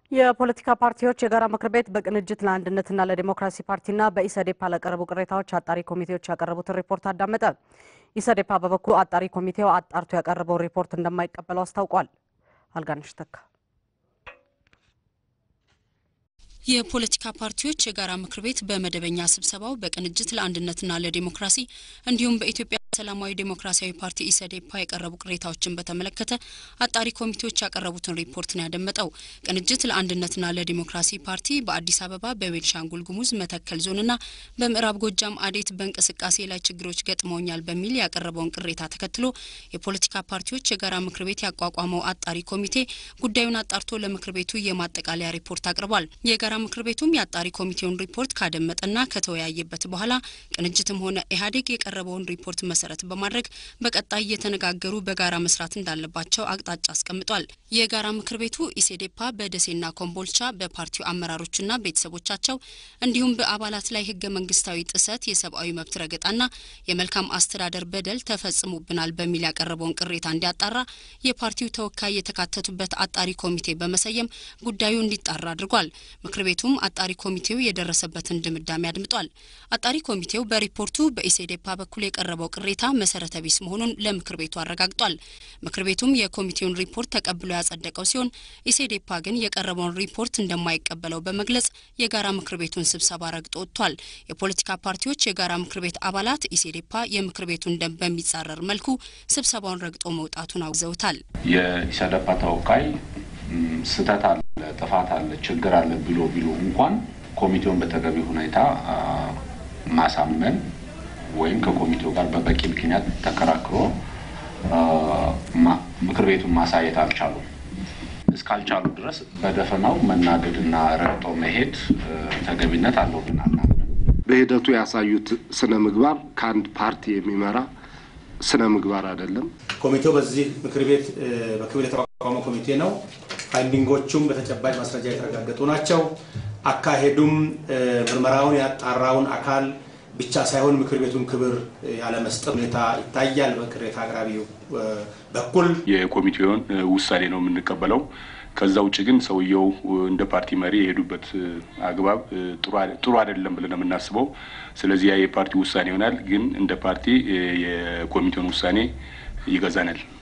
የፖለቲካ ፓርቲዎች የጋራ ምክር ቤት በቅንጅት ለአንድነትና ለዲሞክራሲ ፓርቲና በኢሰዴፓ ለቀረቡ ቅሬታዎች አጣሪ ኮሚቴዎች ያቀረቡትን ሪፖርት አዳመጠ። ኢሰዴፓ በበኩሉ አጣሪ ኮሚቴው አጣርቶ ያቀረበውን ሪፖርት እንደማይቀበለው አስታውቋል። አልጋነሽ ተካ የፖለቲካ ፓርቲዎች የጋራ ምክር ቤት በመደበኛ ስብሰባው በቅንጅት ለአንድነትና ለዲሞክራሲ እንዲሁም በኢትዮጵያ ሰላማዊ ዴሞክራሲያዊ ፓርቲ ኢሰዴፓ የቀረቡ ቅሬታዎችን በተመለከተ አጣሪ ኮሚቴዎች ያቀረቡትን ሪፖርት ነው ያደመጠው። ቅንጅት ለአንድነትና ለዲሞክራሲ ፓርቲ በአዲስ አበባ፣ በቤንሻንጉል ጉሙዝ መተከል ዞንና በምዕራብ ጎጃም አዴት በእንቅስቃሴ ላይ ችግሮች ገጥመውኛል በሚል ያቀረበውን ቅሬታ ተከትሎ የፖለቲካ ፓርቲዎች የጋራ ምክር ቤት ያቋቋመው አጣሪ ኮሚቴ ጉዳዩን አጣርቶ ለምክር ቤቱ የማጠቃለያ ሪፖርት አቅርቧል። የጋራ ምክር ቤቱም የአጣሪ ኮሚቴውን ሪፖርት ካደመጠና ከተወያየበት በኋላ ቅንጅትም ሆነ ኢህአዴግ የቀረበውን ሪፖርት መሰረት በማድረግ በቀጣይ እየተነጋገሩ በጋራ መስራት እንዳለባቸው አቅጣጫ አስቀምጧል። የጋራ ምክር ቤቱ ኢሴዴፓ በደሴና ኮምቦልቻ በፓርቲው አመራሮችና ቤተሰቦቻቸው እንዲሁም በአባላት ላይ ህገ መንግስታዊ ጥሰት፣ የሰብአዊ መብት ረገጣና የመልካም አስተዳደር በደል ተፈጽሞብናል በሚል ያቀረበውን ቅሬታ እንዲያጣራ የፓርቲው ተወካይ የተካተቱበት አጣሪ ኮሚቴ በመሰየም ጉዳዩ እንዲጣራ አድርጓል። ምክር ቤቱም አጣሪ ኮሚቴው የደረሰበትን ድምዳሜ አድምጧል። አጣሪ ኮሚቴው በሪፖርቱ በኢሴዴፓ በኩል የቀረበው ቅሬታ መሰረተ ቢስ መሆኑን ለምክር ቤቱ አረጋግጧል። ምክር ቤቱም የኮሚቴውን ሪፖርት ተቀብሎ ያጸደቀው ሲሆን ኢሴዴፓ ግን የቀረበውን ሪፖርት እንደማይቀበለው በመግለጽ የጋራ ምክር ቤቱን ስብሰባ ረግጦ ወጥቷል። የፖለቲካ ፓርቲዎች የጋራ ምክር ቤት አባላት ኢሴዴፓ የምክር ቤቱን ደንብ በሚጻረር መልኩ ስብሰባውን ረግጦ መውጣቱን አውግዘውታል። የኢሰደፓ ተወካይ ስህተት አለ፣ ጥፋት አለ፣ ችግር አለ ብሎ ቢሉ እንኳን ኮሚቴውን በተገቢ ሁኔታ ማሳመን ወይም ከኮሚቴው ጋር በበቂ ምክንያት ተከራክሮ ምክር ቤቱን ማሳየት አልቻሉም። እስካልቻሉ ድረስ በደፈናው መናገድና ረግጦ መሄድ ተገቢነት አለው ብለን አናምንም። በሂደቱ ያሳዩት ስነ ምግባር ከአንድ ፓርቲ የሚመራ ስነ ምግባር አይደለም። ኮሚቴው በዚህ ምክር ቤት በክብር የተቋቋመ ኮሚቴ ነው። ፋይንዲንጎቹም በተጨባጭ ማስረጃ የተረጋገጡ ናቸው። አካሄዱም ምርመራውን ያጣራውን አካል ብቻ ሳይሆን ምክር ቤቱን ክብር ያለመስጠት ሁኔታ ይታያል። በቅሬታ አቅራቢው በኩል የኮሚቴውን ውሳኔ ነው የምንቀበለው። ከዛ ውጭ ግን ሰውየው እንደ ፓርቲ መሪ የሄዱበት አግባብ ጥሩ አይደለም ብለን ነው የምናስበው። ስለዚህ ያ የፓርቲ ውሳኔ ይሆናል። ግን እንደ ፓርቲ የኮሚቴውን ውሳኔ ይገዛናል።